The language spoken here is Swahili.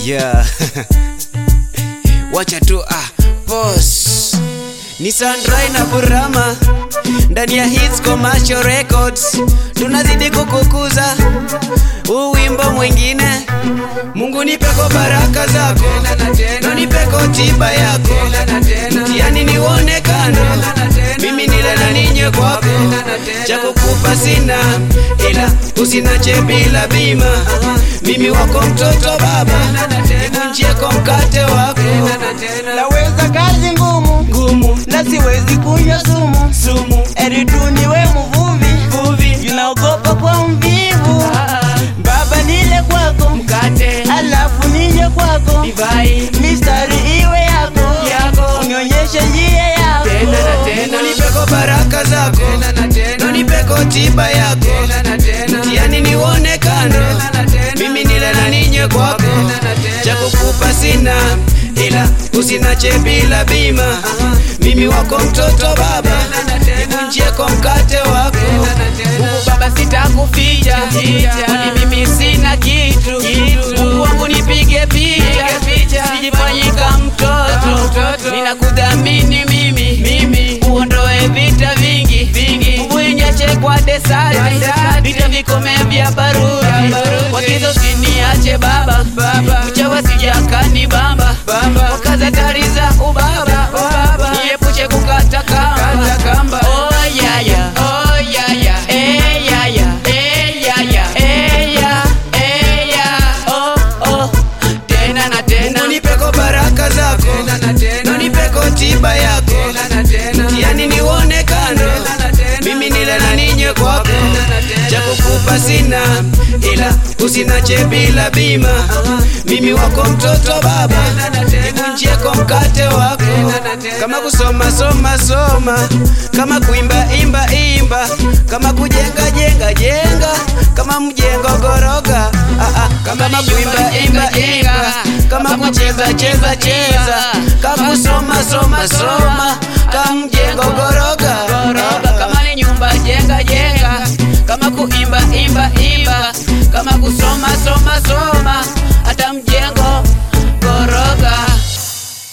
yeah. wacha tu ah, pause. ni Sandrai na Burama ndani ya Hits Commercial Records, tunazidi kukukuza huu wimbo mwingine. Mungu nipeko baraka zako, na nipeko tiba yako, mtihani niuone kando, mimi nile na ninye kwako, cha kukupa sina, ila usinache bila bima, mimi wako mtoto baba, nivunjieko mkate wako naweza kazi ngumu ngumu na siwezi kunywa sumu sumu eri tu niwe mvuvi Mvuvi. junaogopa kwa mvivu baba nile kwako mkate alafu nije kwako divai mistari iwe yako Yako. unionyeshe njia yako Mungu nipeko baraka zako na nipeko tiba yako mtihani niuone kando mimi nile na ninye kwako cha kukupa sina ila usinache bila bima mimi wako mtoto baba nivunjieko mkate wako Mungu baba sitakuficha kwani mimi sina kitu Mungu wangu nipige picha sijifanyika mtoto ninakudhamini mimi mimi uondoe vita vingi vingi uinyache kwa desati vita vikome vya barudi wakizo siniache baba uchawa sijakani bamba wakaza tari za ubaba niepushe kukata kamba oh yaya oh yaya eh yaya eh yaya eh ya eh ya oh oh tena na tena unipeko baraka zako na nipeko tiba yako mtihani niuone kando mimi nile na ninye kwako cha kukupa sina ila usinache bila bima mimi wako mtoto baba nivunjieko mkate wako kama kusoma soma soma kama kuimba imba imba kama kujenga jenga jenga kama mjengo goroga ah, ah, kama kuimba imba imba kama kucheza cheza cheza kama kusoma soma soma kama mjengo goroga kama ni nyumba jenga jenga kama kuimba imba imba kama kusoma soma soma